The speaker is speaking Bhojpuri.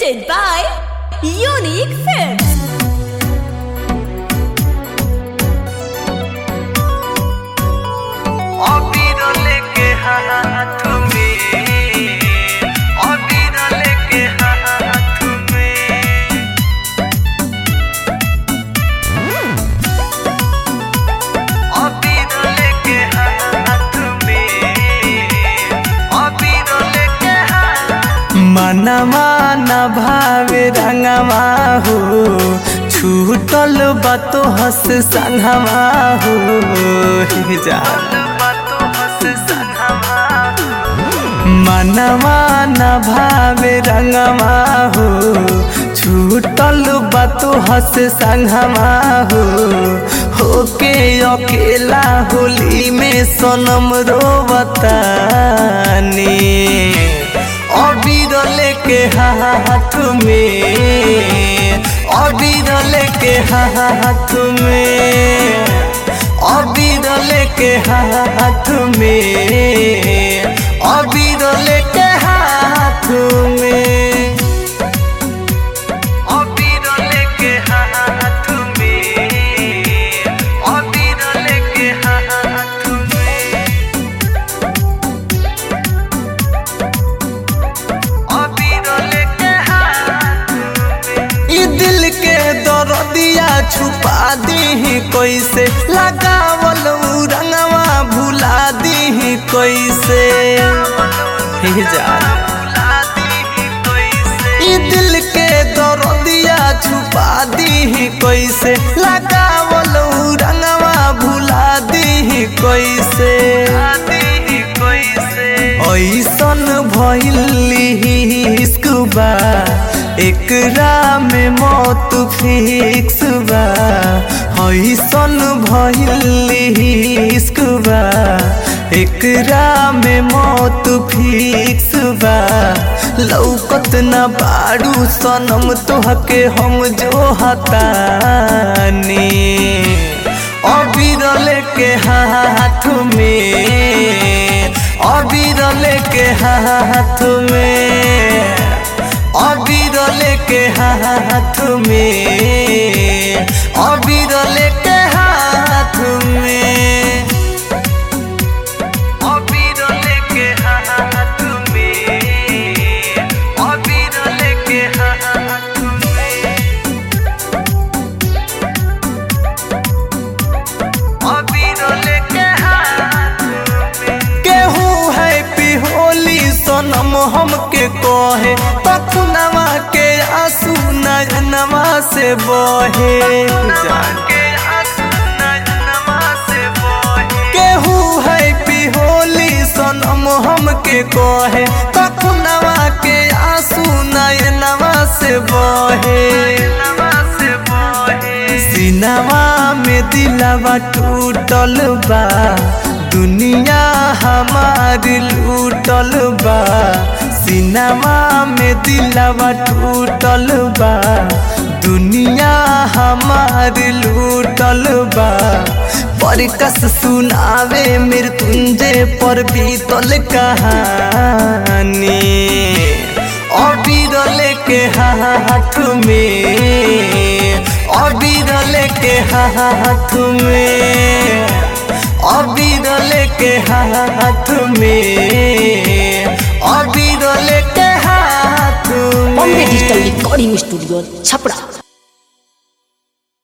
presented by Unique Films. अबीर लेके हाथ में अबीर लेके हाथ में अबीर लेके हाथ में अबीर लेके हाथ मनवा न भावे रंगवा हो छूटल बातो हस संगवा हो हे जान मनवा न भावे रंगवा हो छूटल बातो हस संगवा हो होके अकेला होली में सनम रोवतानी अबीर लेके हाथ में अबीर लेके हाथ में अबीर लेके हाथ में अबीर लेके हाथ में अबीर लेके हाथ में अबीर लेके हाथ में अबीर लेके हाथ में ई दिल के दर्दिया छुपा दी कैसे लगावल उ रंगवा भुला दी कैसे हे जान ई दिल के दर्दिया छुपा दी कैसे लगावल उ रंगवा भुला दी कैसे ऐसन भइली बा एकरा में मौत फिक्स बा ऐसन भइली बा एकरा में मौत फिक्स बा लौकत न बाड़ू सनम तोहके हम जो हतानी अबीर लेके हाथ में अबीर लेके हाथ में अबीर लेके हाथ में अबीर लेके हाथ में अबीर लेके हाथ में अबीर लेके हाथ में अबीर लेके हाथ में केहू है पिहोली सनम हमके कहे पखुनवा के आंसू नयनवा से बहे केहू है पिहोली सनम हमके कहे पखुनवा के आंसू नयनवा से बहे सिनवा में दिलवा टूटल बा दुनिया हमार लूटल बा सिनवा में दिलवा टूटल बा दुनिया हमार लूटल बा परकस सुनावे मृत्युंजय पर बीतल कहानी अबीर लेके हाथ में अबीर लेके हाथ में अबीर लेके हाथ में अबीर लेके हाथ बॉम्बे में डिजिटल रिकॉर्डिंग स्टूडियो छपरा